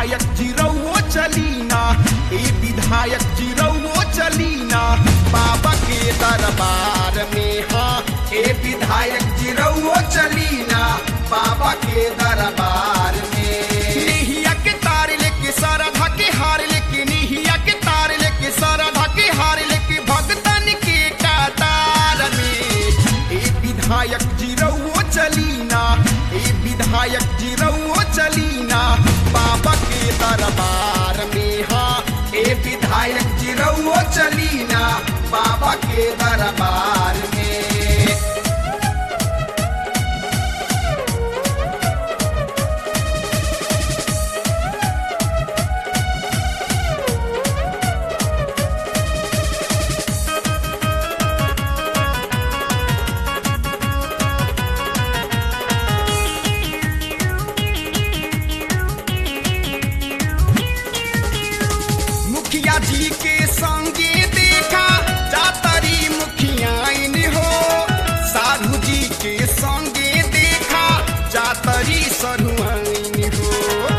विधायक जिरौओ चलीना ए विधायक जिरौओ चलीना बाबा के दरबार में हाँ ए विधायक जिरौओ चलीना बाबा के दरबार में निहिया के तार लेके सारा ढके हार लेके निहिया के तार लेके सारा ढके हार लेके भगतन के कतार में ए विधायक जिरौओ चलीना ए विधायक जिरौओ चलीना बाबा के दरबार में हाँ ए विधायक जिरौओ चलीना बाबा के दरबार में मुखिया जी के संगे देखा जातरी मुखियाइन हो साधु जी के संगे देखा जातरी सरुआइन हो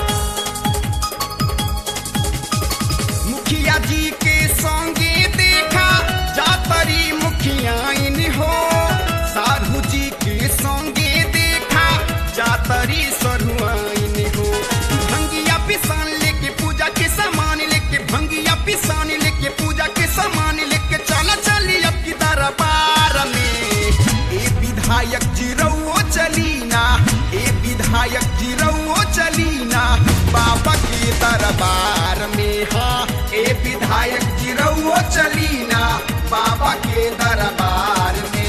मुखिया जी के संगे देखा जातरी मुखियाइन हो साधु जी के संगे देखा जातरी सरुआइन हो भंगिया पिसान लेके पूजा के सामान लेके भंगिया पिसान लेके पूजा के सामान लेके चला चली अब की दरबार में ए विधायक जिरौओ चलीना ए विधायक जिरौओ चलीना बाबा के दरबार में हाँ ए विधायक जिरौओ चलीना बाबा के दरबार में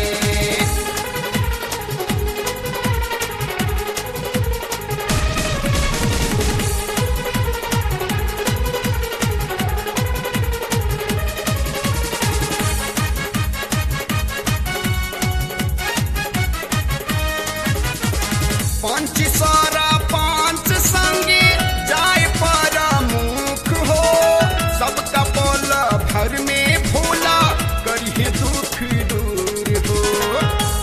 पंच सारा पांच संगे जाय पर मुख हो सबका बोल भर में भोला करिए दुख दूर हो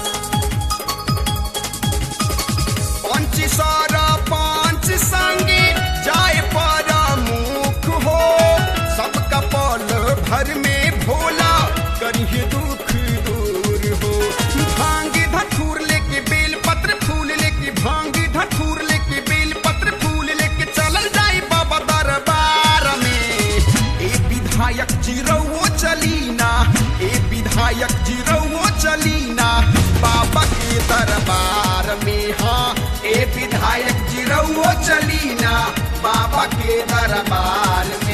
पंच सारा पांच संगे जाय पर मुख हो सबका बोल भर में भोला करिए दुख दूर हो भांग धतूर लेके बेल पत्र फूल लेके भांग धतूर लेके बेल पत्र फूल लेके चलल जाई बाबा दरबार में ए विधायक जिरौओ चलीना ए विधायक जिरौओ चलीना बाबा के दरबार में हाँ ए विधायक जिरौओ चलीना बाबा के दरबार में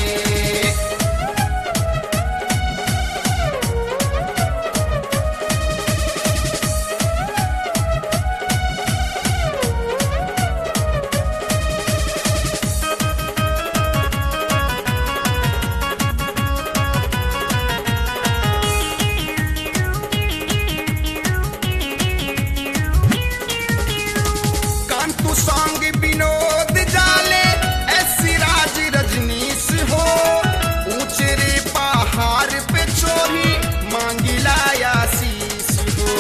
कांतु सांग विनोद जाले ऐसी राज रजनीश हो ऊंचे रे पहाड़ पे चोरी मांगिला आशीष हो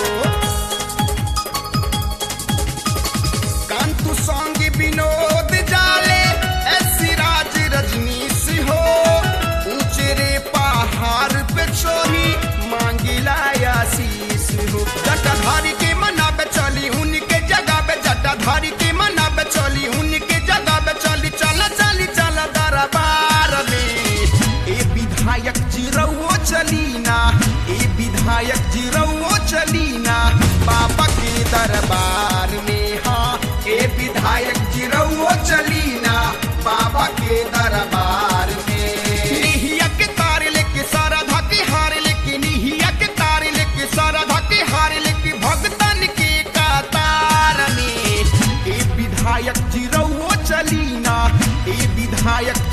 कांतु सांग विनोद जाले ऐसी राज रजनीश हो ऊंचे रे पहाड़ पे चोरी मांगिला आशीष हो जटाधारी के मना पे चली उनके जगह पे जटाधारी के मना पे चली उनके जगह पे चली चला चली चला दरबार में ए विधायक जिरौओ चलीना ए विधायक जिरौओ चलीना बाबा के दरबार में हाँ ए विधायक जिरौओ चलीना बाबा के दरबार में निहिया के तार लेके सारा धके हार लेके निहिया के तार लेके सारा धके हार लेके भगतन के कतार में ए विधायक जिरौओ चलीना ए विधायक